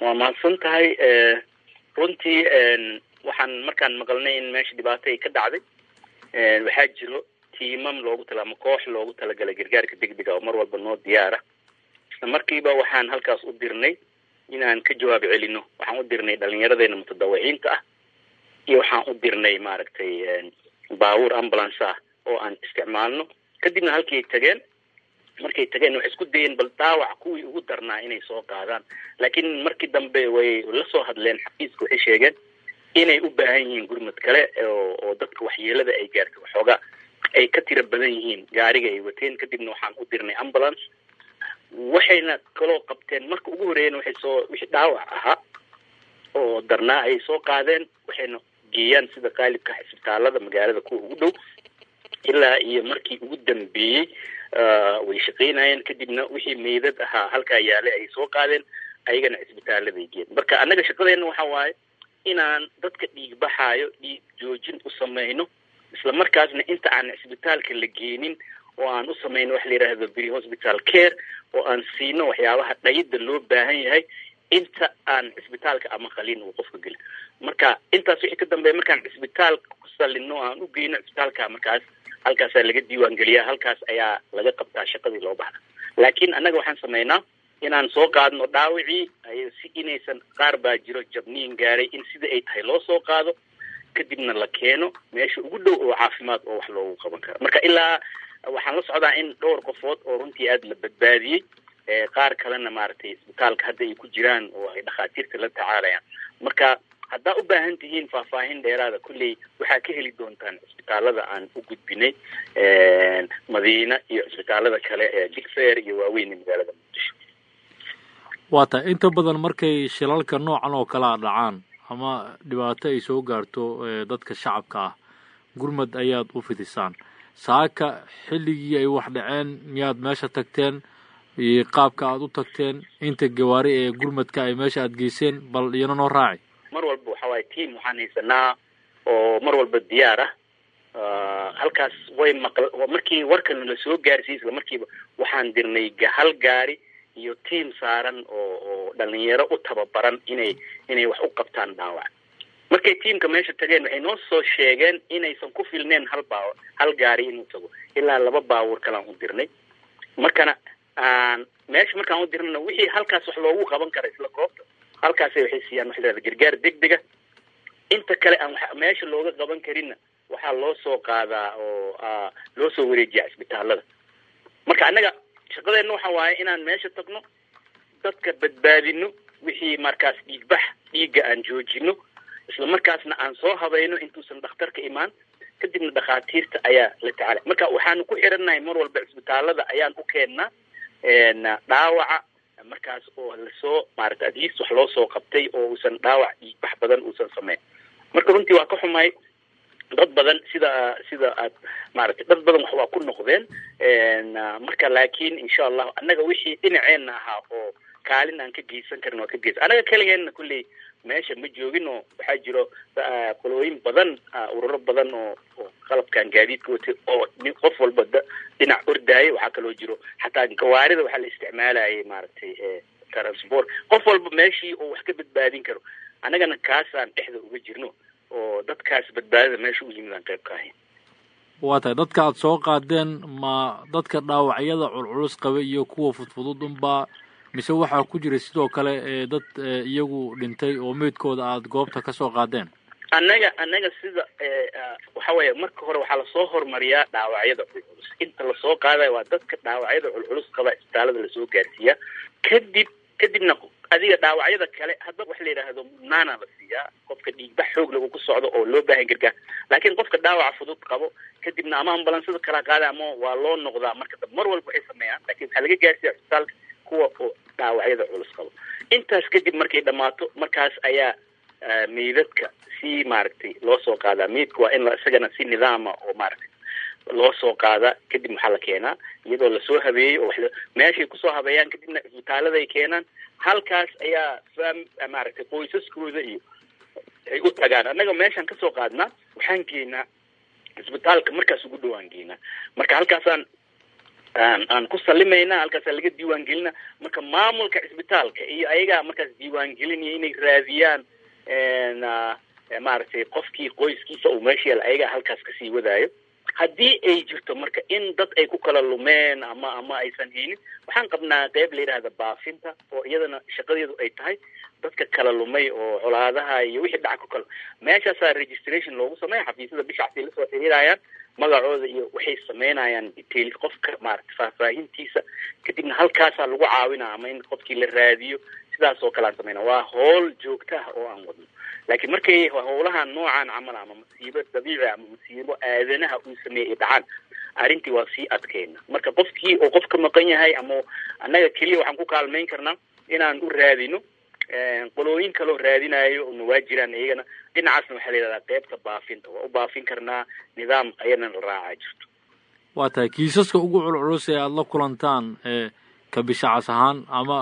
waa mahadsan tahay runtii waxaan markaan maqalnay in meesha dhibaato ay ka dhacday waxaa jiro tiimam loogu tala ama koox loogu talagalay gargaarka degdega oo mar walba noo diyaara isla markiiba waxaan halkaas u dirnay inaan ka jawaab celino waxaan u dirnay dhalinyaradeenna mutadawiciinta ah iyo waxaan u dirnay maaragtay baabuur ambulance ah oo aan isticmaalno kadibna halkii tageen markay tageen waxay isku dayeen bal dhaawac kuwii ugu darnaa inay soo qaadaan laakiin markii dambe way la soo hadleen xafiiska waxay sheegeen inay u baahan yihiin gurmad kale oo oo dadka waxyeelada ay gaartay waxoogaa ay ka tiro badan yihiin gaariga ay wateen kadibna waxaan u dirnay ambulance waxayna kaloo qabteen marka ugu horeeyana waxay soo wixii dhaawac ahaa oo darnaa ayay soo qaadeen waxayna geeyaan sida qaalibka cisbitaalada magaalada kuwa ugu dhow ilaa iyo markii ugu dambeeyey way shaqaynayeen kadibna wixii meydad ahaa halkaa yaalay ay soo qaadeen ayagana cisbitaaladay geen marka annaga shaqadeena waxa waaye inaan dadka dhiig baxaayo dhiig joojin u samayno isla markaasna inta aan cisbitaalka la geenin oo aan u samayno waxa la yidhaahdo bri hospital care oo aan siino waxyaabaha dhayida loo baahan yahay inta aan cisbitaalka ama qalin uu qofka gelin marka intaas wixii ka dambeeya markaan cisbitaalka ku salino o aan u geyno cisbitaalka markaas halkaasaa laga diiwaan geliyaa halkaas ayaa laga qabtaa shaqadii loo baxda laakiin annaga waxaan samaynaa inaan soo qaadno dhaawicii si inaysan qaar baa jiro jabniin gaaray in sida ay tahay loo soo qaado kadibna la keeno meesha ugu dhow oo caafimaad oo wax loogu qaban karo marka ilaa waxaan la socdaa in dhowr qofood oo runtii aada la badbaadiyey qaar kalena maaragtay isbitaalka hadda ay ku jiraan oo ay dhakhaatiirta la tacaalayaan marka haddaa u baahan tihiin faahfaahin dheeraada kulley waxaa ka heli doontaan cisbitaalada aan u gudbinay madiina iyo cisbitaalada kale ee digfair iyo waaweyn ee magaalada muqdisho waa tahay inta badan markay shilalka noocan oo kale a dhacaan ama dhibaato ay soo gaarto dadka shacabka ah gurmad ayaad u fidisaan saaka xilligii ay wax dhaceen miyaad meesha tagteen iyo qaabka aad u tagteen inta gawaari ee gurmadka ay meesha aad geyseen bal iyana noo raaci mar walba waxa waaye team waxaan haysanaa oo mar walba diyaar ah halkaas way maql markii warkan la soo gaarsiiyey isla markiiba waxaan dirnay hal gaari iyo tiam saaran oo oo dhalinyaro u tababaran inay inay wax u qabtaan dhaawac markay tiamka meesha tageen waxay noo soo sheegeen inaysan ku filneen hal baaw hal gaari inuu tago ilaa laba baawur kalaan u dirnay markana aan meesha markaan u dirnayna wixii halkaas wax loogu qaban kara isla goobta halkaasay waxay siiyaan waxa lahahda gargaar degdega inta kale aan wa meesha looga qaban karinna waxaa loo soo qaadaa oo loo soo wareejiyaa cisbitaalada marka annaga shaqadeenna waxa waaye inaan meesha tagno dadka badbaadino wixii markaas dhiigbax dhiigga aan joojino isla markaasna aan soo habayno intuusan dhakhtarka imaan kadibna dhakhaatiirta ayaa la tacaalay marka waxaanu ku xirannahay mar walba cisbitaalada ayaan u keennaa dhaawaca markaas oo lasoo maarata adliist wax loo soo qabtay oo uusan dhaawac dhiigbax badan uusan sameyn marka runtii waa ka xumahay dad badan sida sida aad maaragtay dad badan wax waa ku noqdeen marka laakiin insha allahu annaga wixii dhinaceenna ahaa oo kaalin aan ka geysan karin waa ka geysan annaga keligeenna kulley meesha ma joogin oo waxaa jiro qolooyin badan ururo badan oo oo qalabkan gaadiidka watay oo qof walba dhinac ordaaya waxaa kaloo jiro xataa gawaarida waxaa la isticmaalayay maaragtay transport qof walba meeshii oo wax ka badbaadin karo annagana kaasaan dhexda uga jirno oo dadkaas badbaadada meesha u yimid aan qayb ka ahayn waa tahay dadka aada soo qaadeen ma dadka dhaawacyada culculus qaba iyo kuwa fudfudud unbaa mise waxaa ku jira sidoo kale ee dad iyagu dhintay oo meydkooda aada goobta ka soo qaadeen annaga annaga sida waxa weeye marka hore waxaa lasoo hormariyaa dhaawacyada culculus inta lasoo qaadayo waa dadka dhaawacyada culculus qaba isbitaalada lasoo gaarsiiyaa kadib kadibna adiga dhaawacyada kale hadda waxa la yidhaahdo mudnaana la siiyaa qofka dhiigbax xoog lagu ku socdo oo loo baahan gargaar laakiin qofka dhaawaca fudud qabo kadibna ama ambalansada kala qaada ama waa loo noqdaa marka dambe mar walba waxay sameeyaan lakin waxaa laga gaarsiiya isbitaalka kuwa oo dhaawacyada culus qabo intaas kadib markay dhammaato markaas ayaa meydadka si maaragtay loo soo qaadaa meydka waa in la isagana si nidaama oo maaragtay loo soo qaadaa kadib maxaa la keenaa iyadoo lasoo habeeyey oo meeshay kusoo habeeyaan kadibna isbitaaladay keenaan halkaas ayaa fam maaragtay qoysaskooda iyo ay u tagaan annaga meeshaan kasoo qaadnaa waxaan geynaa isbitaalka markaas ugu dhowaan geynaa marka halkaasaan aan aan ku salimayna halkaasaa laga diiwaan gelina marka maamulka cisbitaalka iyo ayagaa markaas diiwaan gelinaya inay raadiyaan maaragtay qofkii qoyskiisa uu meesha yaala ayagaa halkaas kasii wadaayo haddii ay jirto marka in dad ay ku kala lumeen ama ama aysan haynin waxaan qabnaa qeyb la yidhaahda baafinta oo iyadana shaqadeedu ay tahay dadka kala lumay oo colaadaha iyo wixii dhaca ku kala meeshaasaa registration loogu sameeya xafiisyada bishacsi lasoo xiriirayaan magacooda iyo waxay sameynayaan details qofka maaragta faahfaahintiisa kadibna halkaasaa lagu caawinaa ama in qofkii la raadiyo sidaas oo kale aan sameyna waa howl joogto ah oo aan wadno laakiin markay howlaha noocan camal ama masiibo dabiici ama masiibo aadanaha uu sameeyey ay dhacaan arrintii waa sii adkeyna marka qofkii oo qof ka maqan yahay ama annaga keliya waxaan ku kaalmayn karnaa inaan u raadino qolooyin kaloo raadinayo una waa jiraan iyagana dhinacaasna waxaa la yidhahdaa qeybta baafinta waa u baafin karnaa nidaam ayana la raacaa jirto waa tahay kiisaska ugu culculus ee aada la kulantaan ka bishacas ahaan ama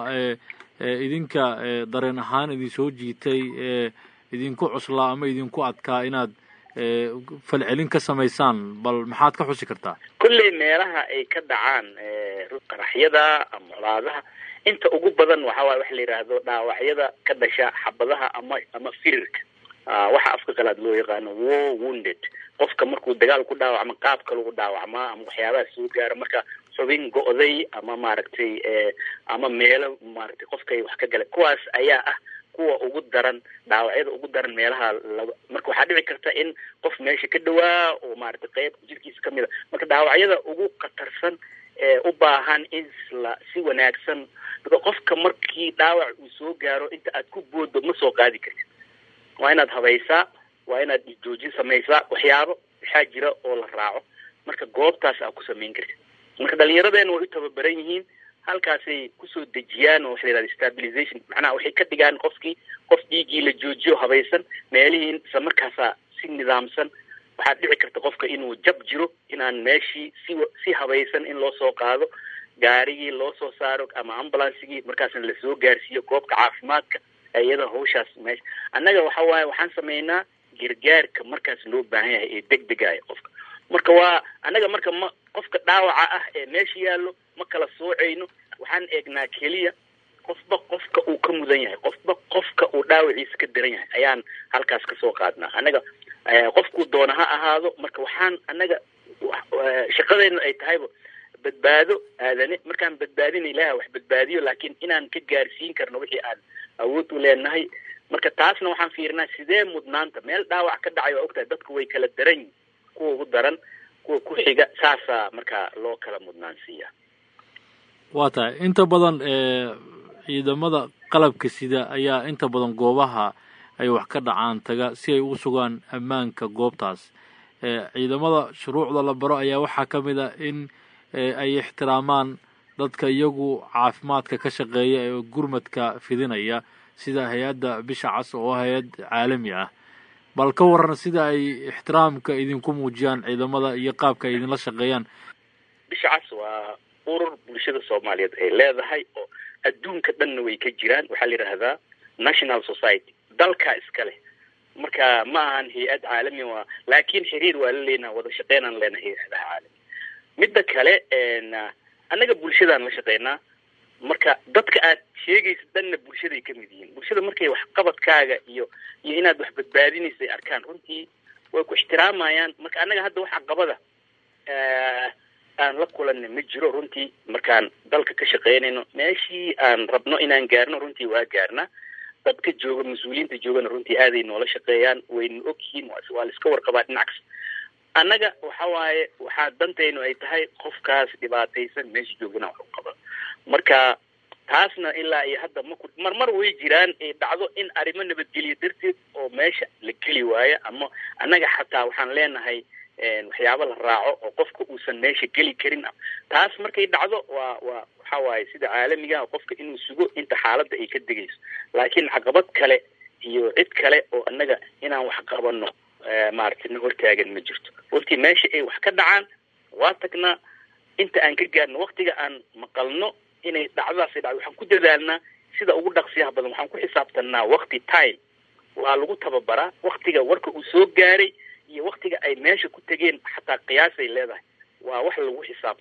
idinka dareen ahaan idin soo jiitay idinku cuslaa ama idinku adkaa inaad falcelin ka samaysaan bal maxaad ka xusi kartaa kolley meelaha ay ka dhacaan qaraxyada ama colaadaha inta ugu badan waxa waye waxa la yidhaahdo dhaawacyada ka dhasha xabadaha ama ama firirka waxa afka qalaad loo yaqaano war wounded qofka markuu dagaal ku dhaawacmo qaab kale u dhaawacmaa ama waxyaabaha soo gaara marka xubin go'day ama maaragtay ama meelo maaragtay qofkay wax ka galay kuwaas ayaa ah kuwa ugu daran dhaawacyada ugu daran meelaha laga marka waxaa dhici karta in qof meesha ka dhawaa oo maaragtay qeyb jirkiisa kamid a marka dhaawacyada ugu khatarsan ee u baahan in la si wanaagsan qofka markii dhaawac uu soo gaaro inta aad ku booddo ma soo qaadi kartid waa inaad habaysaa waa inaad joojin samaysaa waxyaabo waxaa jira oo la raaco marka goobtaas aad ku samayn kartid marka dhalinyaradeenna way u tababaran yihiin halkaasay kusoo dejiyaan oo waxa la yihahda stabilization macnaha waxay ka dhigaan qofkii qof dhiiggii la joojiyo habaysan meelihii isla markaasaa si nidaamsan waxaa dhici karta qofka inuu jab jiro inaan meeshii si si habaysan in loo soo qaado gaarigii loo soo saaro ama ambulansigii markaasna lasoo gaarsiiyo goobka caafimaadka iyada hawshaas meesha annaga waxa waaye waxaan sameynaa gargaarka markaas loo baahan yahay ee deg degaya qofka marka waa annaga marka ma qofka dhaawaca ah ee meesha yaallo ma kala soocayno waxaan eegnaa keliya qofba qofka uu ka mudan yahay qofba qofka uu dhaawaciisa ka daran yahay ayaan halkaas kasoo qaadnaa annaga qofkuu doona ha ahaado marka waxaan annaga shaqadeennu ay tahayba badbaado aadane markaan badbaadina ilaah wax badbaadiyo laakiin inaan ka gaarsiin karno wixii aan awood u leenahay marka taasna waxaan fiirinaa sidee mudnaanta meel dhaawac ka dhacay waa ogtahay dadku way kala daran yihin kuwa ugu daran kuwa ku xiga saasaa markaa loo kala mudnaansiiya waa tahay inta badan ciidamada qalabka sida ayaa inta badan goobaha ay wax ka dhacaan taga si ay u sugaan ammaanka goobtaas ciidamada shuruucda la baro ayaa waxaa ka mid a in ay ixtiraamaan dadka iyagu caafimaadka ka shaqeeya ee gurmadka fidinaya sida hay-adda bisha cas oo hay-ad caalami ah bal ka waran sida ay ixtiraamka idinku muujiyaan ciidamada iyo qaabka ay idinla shaqeeyaan bisha cas waa urur bulshada soomaaliyeed ay leedahay oo adduunka dhanna way ka jiraan waxaa la yidhaahdaa national society dalkaa iska leh marka ma ahan hay-ad caalami waa laakiin xiriir waa la leenaha wada shaqeynaan leenahay hay-adaha caalami midda kale annaga bulshadaan la shaqeynaa marka dadka aad sheegaysa dhanna bulshaday ka mid yihiin bulshada markay waxqabadkaaga iyo iyo inaad wax badbaadinaysa ay arkaan runtii way ku ixtiraamayaan marka annaga hadda wax caqabada aan la kulanna ma jiro runtii markaan dalka ka shaqeynayno meeshii aan rabno inaan gaarno runtii waa gaarnaa dadka jooga mas-uuliyiinta joogana runtii aaday noola shaqeeyaan wayna ogyihiin waa la iska warqabaa dhinacs annaga waxa waaye waxaa dantaynu ay tahay qofkaas dhibaataysan meesha joogana wax u qaba marka taasna ilaa iyo hadda maku marmar way jiraan ee dhacdo in arrimo nabadgelyo darteed oo meesha la geli waayo ama annaga xataa waxaan leenahay waxyaabo la raaco oo qofka uusan meesha geli karin taas markay dhacdo waa waa waxa waaye sida caalamiga qofka inuu sugo inta xaaladda ay ka degayso laakiin caqabad kale iyo cid kale oo annaga inaan wax qabano maaragtay na hortaagan ma jirto runtii meesha ay wax ka dhacaan waa tagnaa inta aan ka gaarno waktiga aan maqalno inay dhacdadaasay dhacdo waxaan ku dadaalnaa sida ugu dhaqsiyaha badan waxaan ku xisaabtanaa wakti time waa lagu tababaraa waktiga warka uu soo gaaray iyo waktiga ay meesha ku tegeen xataa qiyaasay leedahay waa wax lagu xisaabtamo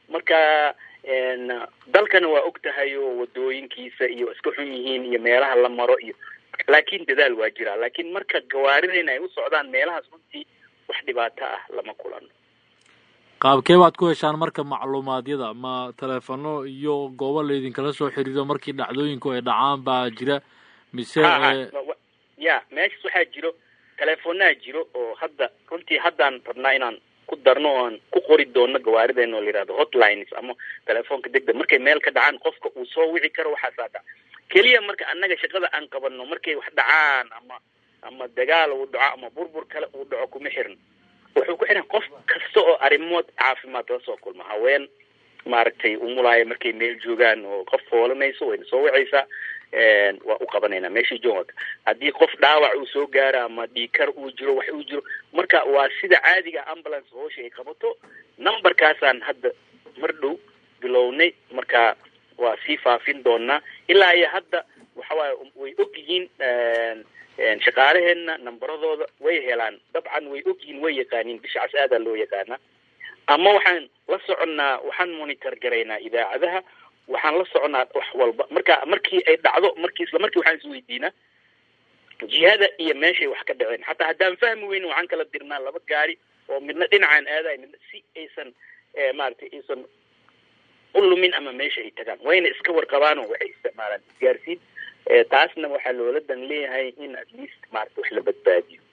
marka dalkana waa og tahay oo wadooyinkiisa iyo iska xun yihiin iyo meelaha la maro iyo laakiin dadaal waa jiraa laakiin marka gawaaridayna ay u socdaan meelahaas runtii wax dhibaato ah lama kulano qaabkee baad ku heshaan marka macluumaadyada ma teleefano iyo goobo laydinkala soo xiriiro markii dhacdooyinku ay dhacaan baa jira mise ya meeshas waxaa jiro teleefonaha jiro oo hadda runtii haddaan rabnaa inaan ku darno oan ku qori doono gawaarideen oo la yihahdo hotlines ama telefoonka degdeg markay meel ka dhacaan qofka uu soo wici karo waxaasaa dhac keliya marka annaga shaqada aan qabano markay wax dhacaan ama ama dagaal uu dhaco ama burbur kale uu dhaco kuma xirin wuxuu ku xiran qof kasta oo arrimood caafimaad la soo kulma haween maaragtay umulaaya markay meel joogaan oo qof foolanayso wayna soo wacaysaa waa u qabanaynaa meeshii joogaka haddii qof dhaawac uu soo gaaro ama dhiikar uu jiro wax uu jiro marka waa sida caadiga ambulance hoosha ay qabato numberkaasaan hadda mar dhow bilownay marka waa sii faafin doonaa ilaa iyo hadda waxa waaye way og yihiin shaqaalaheenna nambaradooda way helaan dabcan way og yihiin way yaqaaniin bishacaas aadaa loo yaqaanaa ama waxaan la soconnaa waxaan monitor garaynaa idaacadaha waxaan la soconaa wax walba marka markii ay dhacdo markii isla markii waxaan isweydiinaa jihada iyo meeshay wax ka dhaceen xataa haddaan fahmi weynin waxaan kala dirnaa laba gaari oo midna dhinacaan aadayo midna si aysan maaragtay aysan u lumin ama meesha ay tagaan wayna iska warqabaanoo waxay isticmaalaan isgaarsiin taasna waxaa loola dan leeyahay in at least maarata wax la badbaadiyo